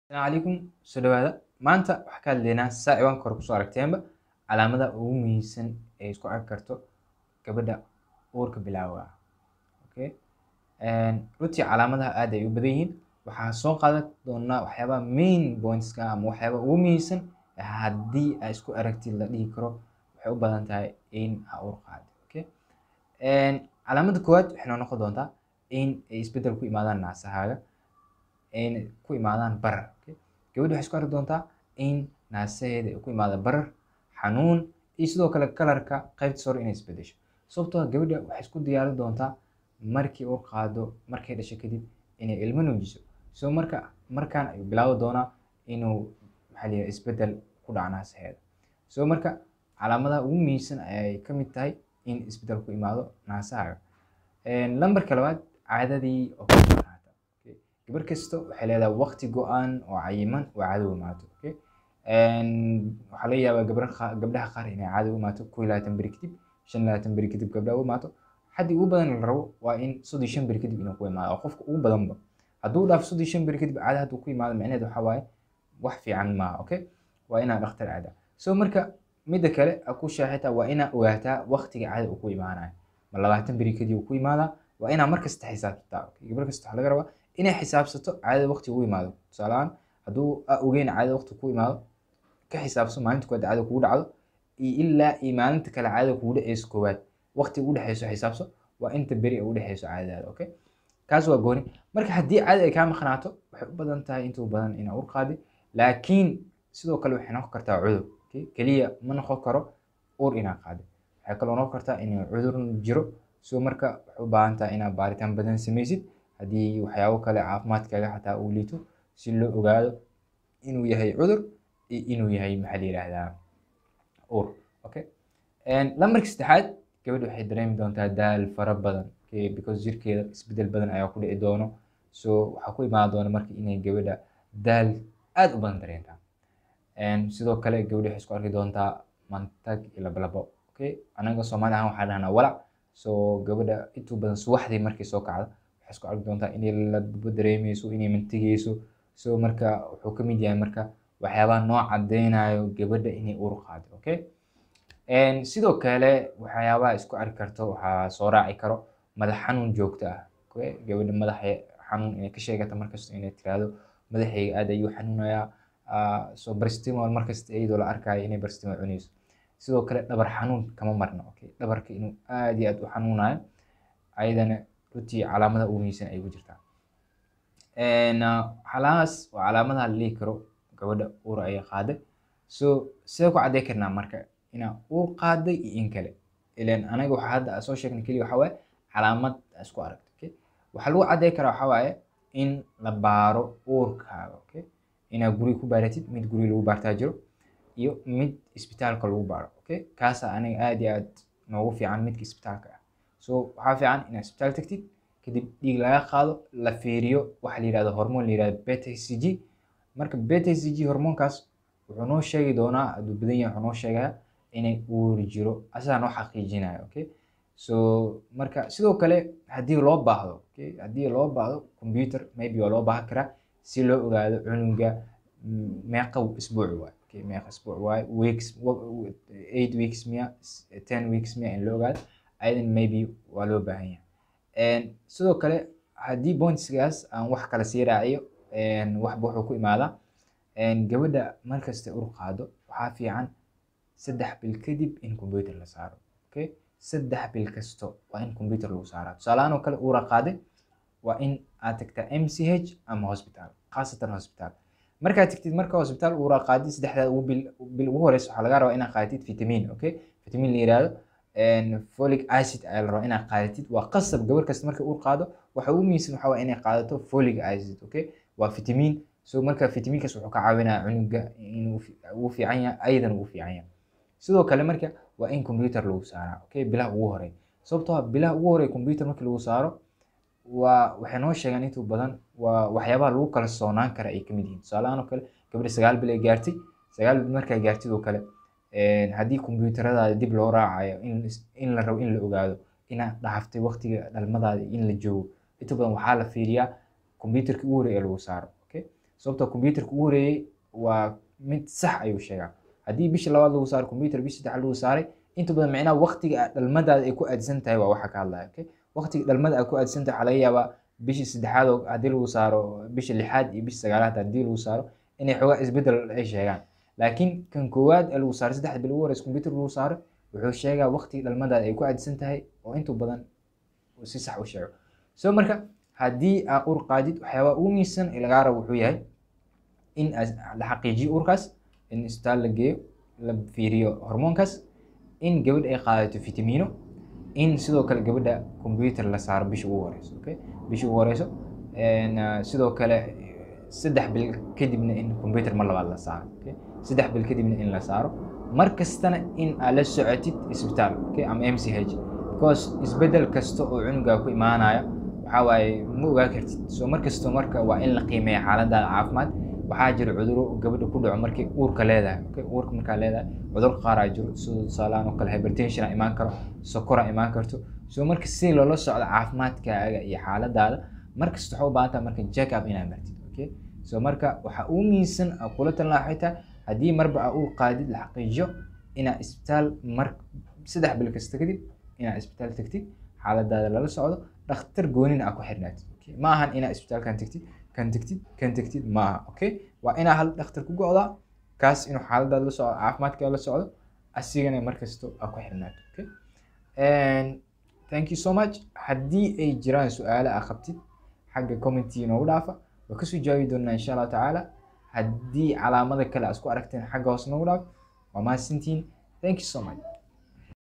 Asalaamu calaykum soo dhawaada maanta waxaan ka hadlaynaa saa ciwaanka hore kusoo aragteenba calaamadaha ugu muhiimsan ee isku arki karto gabadha uurka bilowga ah okay runtii calaamadaha aad ay u badan yihiin waxaan soo qaadan doonaa waxyaabaha main pointska ama waxyaabaha ugu muhiimsan haddii aa isku aragtid la dhihi karo waxay u badan tahay in aa uur qaado okay calaamada koowaad waxay noo noqon doontaa in ay isbeddel ku imaadaan naasahaaga ayna ku imaadaan barar okay? gabadha waxay isku arki doontaa in naasaheeda ay ku imaada barar xanuun iyo sidoo kale kalarka qaybta sore inay isbedesho sababtoo ah gabadha waxay isku diyaarin doontaa markii uu qaado markay dhasho kadib inay ilmo nuujiso so marka markaan ayuu bilaabi doonaa inuu maxaa la isbeddel ku dhaco naasaheeda so marka calaamadaha ugu muhiimsan ayay ka mid tahay in isbeddel ku imaado naasahaaga lambarka labaad caadadii oo ka maqnaata gabar kasta waxay leedahay waqti go-aan oo cayiman oo caado u imaato okay? waxaa laga yaabaa gabar gabdhaha qaar inay caado u imaato kow iyo labaatan beri kadib shan iyo labaatan beri kadib gabdhaha u imaato xaddi ugu badan la rabo waa in soddon shan beri kadib inuu ku imaado oo qofka ugu badanba hadduu dhaafo soddon shan beri kadib caado hadduu ku imaado micnaheed waxaa waaye wax fiican maaha okay waa inaa dhakhtar aadaa so marka midda kale a ku shaaxitaa waa inaa ogaataa waqtiga caada uu ku imaanayo ma labaatan beri kadib uu ku imaadaa waa inaa mar kasta xisaabsataa okay? gabar kasta waxaa laga rabaa inay xisaabsato caadada waqti ugu imaado tusaalehaan hadduu a ogeyn caadada waqti ku imaado ka xisaabso maalinta koowaad caadada kugu dhacdo iyo ilaa iyo maalinta kale caadada kugu dhaceyso koowaad waqti ugu dhexeyso xisaabso waa inta beri ugu dhexeyso caadadaada okay kaas waa gooni marka haddii caadada ay kaa maqnaato waxay u badan tahay intuu badan inaa ur qaadi laakiin sidoo kale waxay noqon kartaa cudur okay? keliya ma noqon karo ur inaa qaadi waxay kaloo noqon kartaa inuu cudur jiro so marka waxay u baahan tahay inaad baaritaan badan sameysid haddii waxyaabo kale caafimaadkaaga xataa uu liito si loo ogaado inuu yahay cudur iyo inuu yahay maxaa la yidhaahdaa ur okay lambarka saddexaad gabadha waxay dareemi doontaa daal fara badan okay because jirkeeda isbeddel badan ayaa ku dhici doono so waxaa ku imaan doona marka inay gabadha daal aad u badan dareentaa sidoo kale gabadha waxay isku arki doontaa mantag iyo labalabo okay anaga soomaali ahaan waxaa dhahnaa walac so gabadha intuu badan subaxdii markay soo kacdo waxay isku arki doontaa inay ladabo dareemeyso inay mantigeyso so marka wuxuu ka mid yahay marka waxyaabaha noo cadeynayo gabadha inay uur qaado okay sidoo kale waxyaabaha isku arki karto waxaa soo raaci karo madax xanuun joogto ah okay gabadha madaxa xanuun inay ka sheegata markasta inay tiraahdo madaxayga aad ayuu xanuunayaa so barstimol markasta iyadoo la arkayo inay barstimol cunayso sidoo kale dhabar xanuun kama marna okay dhabarka inuu aad iyo aad u xanuunayo ayadana runtii calaamadaha ugu muhiimsan ay ku jirtaa calaamadaas waa calaamadaha la dhihi karo gabadha uur ayay qaaday so sidee ku caddey karnaa marka inaa uur qaaday iyo in kale ilan anaga waxaa hadda soo sheegnay keliya waxaa waaye calaamad isku aragto okay waxaa lagu caddey karaa waxaa waaye in la baaro uurkaaga okay inaa guriga ku baaratid mid guriga lagu baartaa jiro iyo mid isbitaalka lagu baaro okay kaasa aniga aad iyo aad noogu fiican midka isbitaalka ah so waxaa fiican inaad isbitaal tagtid kadib dhiig laga qaado la fiiriyo waxa la yihahdo hormoon la yihahdo beta c g marka beta c g hormoonkaas wuxuu noo sheegi doonaa hadduu badan yahay wuxuu noo sheegaa inay uur jiro asagaa noo xaqiijinaya okay so marka sidoo kale haddii loo baahdo okay haddii loo baahdo computer maybe waa loo baahan karaa si loo ogaado cunuga meeqa isbuuc waay okay meeqa isbuuc waay weeks eight weeks miya ten weeks miya in loo ogaado ayadan maybe waa loo baahan yahay sidoo kale haddii pointsgaas aan wax kale sii raaciyo waxba wuxuu ku imaadaa gabadha markasta ur qaado waxaa fiican saddex bil kadib in computer la saaro okay saddex bil kasto waa in computer lagu saaraa tusaalahaan oo kale uura qaaday waa in aad tagtaa m c h ama hospital khaasatan hospital markaad tagtid marka hospital uura qaadid saddexdaad ugu bil bil ugu horeysa waxaa laga rabaa inaad qaadatid vitamin okay vitamin la yihahdo folic acid ayaa la rabaa inaad qaadatid waa qasab gabar kasta markay uur qaado waxa ugu muhiimsan waxaa waa inay qaadato folic acid okay waa vitamin so marka vitaminkaas wuxuu ka caawinaya cunuga inuu ugu fiican yahay ayadan ugu fiican yahay sidoo kale marka waa in computer lagu saaraa okay bilaha ugu horey sababtoo ah bilaha ugu horey computer markii lagu saaro waa waxay noo sheegaan intuu badan waa waxyaabaha lagu kala soonaan kara ay kamid yihiin tusaalahaan oo kale gabadha sagaal bil ay gaartay sagaal bil markaa gaartid oo kale haddii kombyuutaradaada dib loo raacayo in la rabo in la ogaado inaad dhaaftay waqtiga dhalmadaada in la joogo inta badan waxaa la fiiriyaa kombyuutarka ugu horey ee lagu saaro okay sababtoo computerka ugu horeeyey waa mid sax ayuu sheegaa haddii bishii labaad lagu saaray computer bishii saddexaad lagu saaray inta badan micnaha waqtiga dhalmadaada ay ku aadsan tahay waa waxa ka hadlaya okay waqtiga dhalmada ay ku aadsan tahay waxaa laga yaabaa bishii saddexaad oo haddii lagu saaro bishii lixaad iyo bishii sagaalaad haddii lagu saaro inay xoogaa isbedel ay sheegaan laakiin kan koowaad ee lagu saaray saddexda bil ugu horeysa computer lagu saaro wuxuu sheegaa waqtiga dhalmadaada ay ku aadsan tahay oo inta badan uu si sax u sheego so marka haddii aa ur qaadid waxyaabaa ugu miisan ee lagaa rabo wuxuu yahay in la xaqiijiyo urkaas in isbitaal la geeyo la fiiriyo hormoonkaas in gabadha ay qaadato fitamiino in sidoo kale gabadha computer la saaro bisha ugu horeyso okay bisha ugu horeyso sidoo kale saddex bil kadibna in computer mar labaad la saaro okay saddex bil kadibna in la saaro mar kastana in aad la socotid isbitaal okay ama m c h because isbedel kasta oo cunugaa ku imaanaya waxaa waaye ma ogaa kartid so mar kasto marka waa in la qiimeeya xaaladaada caafimaad waxaa jira cuduro gabadha ku dhaco markay uurka leedahay okay uurka markaa leedahay cudur qaar aa jiro sida tusaalahaan oo kale hypertension a imaan karo sokor a imaan karto so marka si loola socdo caafimaadkaaga iyo xaaladaada markasta waxaa u baahan tahay marka check up inaad martid okay so marka waxa ugu miisan aa kula talin lahaa xitaa haddii marba aa uur qaadid la xaqiijiyo inaad isbitaal mar saddex bil kasta kadib inaad isbitaal tagtid xaaladaada lala socdo dhakhtar goonina aa ku xirnaatid okay ma ahan inaad isbitaalkan tagtid kan tagtid kan tagtid maaha okay waa inaa hal dhakhtar ku go'daa kaas inuu xaaladaada la socdo caafimaadkaada la socdo asigana markasto aa ku xirnaato okay and thank you so much haddii ay jiraan su-aalo aa qabtid xagga commenti noogu dhaafa waa kasoo jawaabi doonaa insha allahu tacaala haddii calaamada kale aa isku aragteen xagga hoos noogu dhaaf waa mahadsantihiin thank you so much